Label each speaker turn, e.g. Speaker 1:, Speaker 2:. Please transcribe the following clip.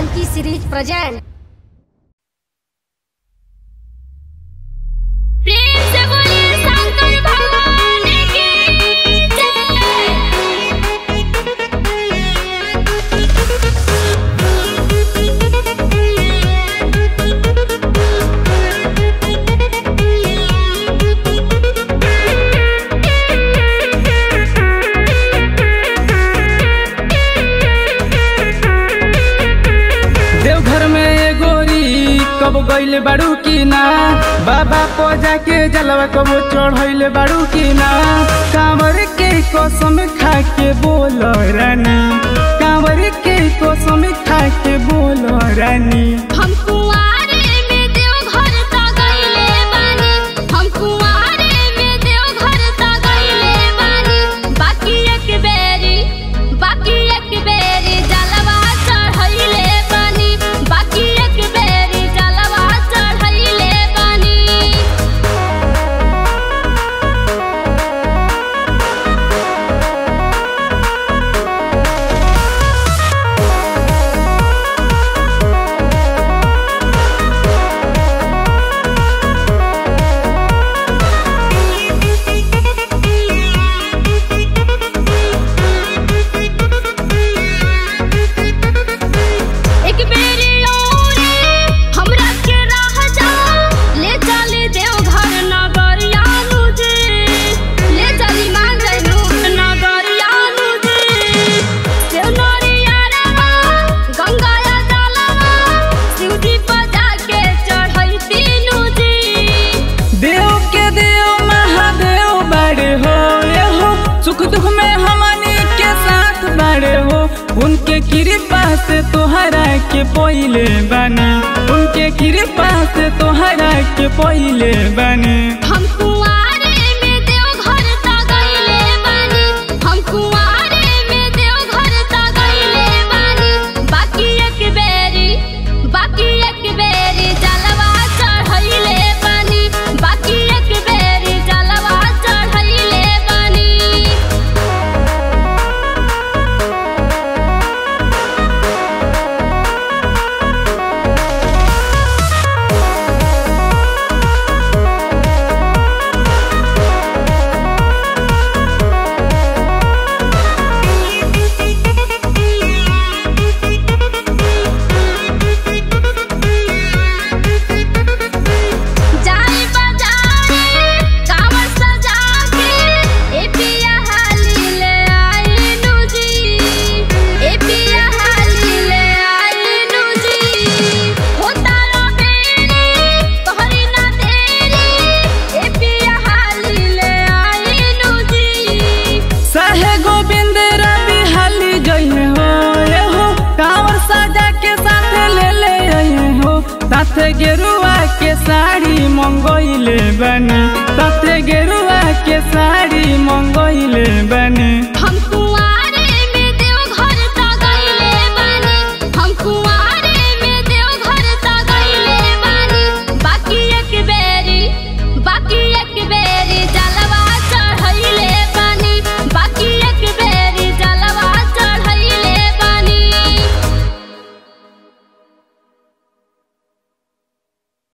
Speaker 1: Janaki series present
Speaker 2: प्रेम से बोलिए शंकर भगवान की जय
Speaker 3: देवघर में ये गोरी कब गइल बाड़ू की ना बाबा को जाके जलवा कब चढ़ैल बाड़ू की ना कांवर के कसम खा के बोल रानी कांवर के कसम खा के बोल रानी
Speaker 2: हम कुंवारे में देवघर ता गइले बानी हम कुंवारे में देवघर ता गइले बानी बाकी एक बेरी बाकी एक बेरी जलवा चढ़ैले बानी बाकी एक बेरी जलवा चढ़ैले बानी एक बेरी औरी हमरा के राह जा ले चली देवघर नगरिया नुजे ले चली मान जइनु नगरिया नुजे देव नरिया रवा गंगाया जलवा शिवजी बजा के चढ़ई तीनू जी
Speaker 3: देव के देव महादेव बड़े हो ये हो सुख दुख में हमनी के साथ बड़े हो उनके कृपा से तोहरा के पहिले बने उनके कृपा से तोहरा के पहिले बने
Speaker 2: हम कुंवारे में देवघर ता गइले बानी हम कुंवारे में देवघर ता गइले बानी बाकी एक बेरी बाकी एक बेरी जलवा चढ़ैले बानी बाकी एक बेरी जलवा चढ़ैले बानी जाई बजाई कांवर सजा के ए पिया हाली ले आई नुजी ए पिया हाली ले आई नुजी होता रो बेरी तोहरी ना देरी ए पिया हाली ले आई नुजी
Speaker 3: सहे गोविंद रवि हाली जइने हो ये हो कांवर सजा के साथ ले ले आए हो साथे गेरुआ के साड़ी मंगोइले बनी साथे गेरुआ के साड़ी मंगोइले बनी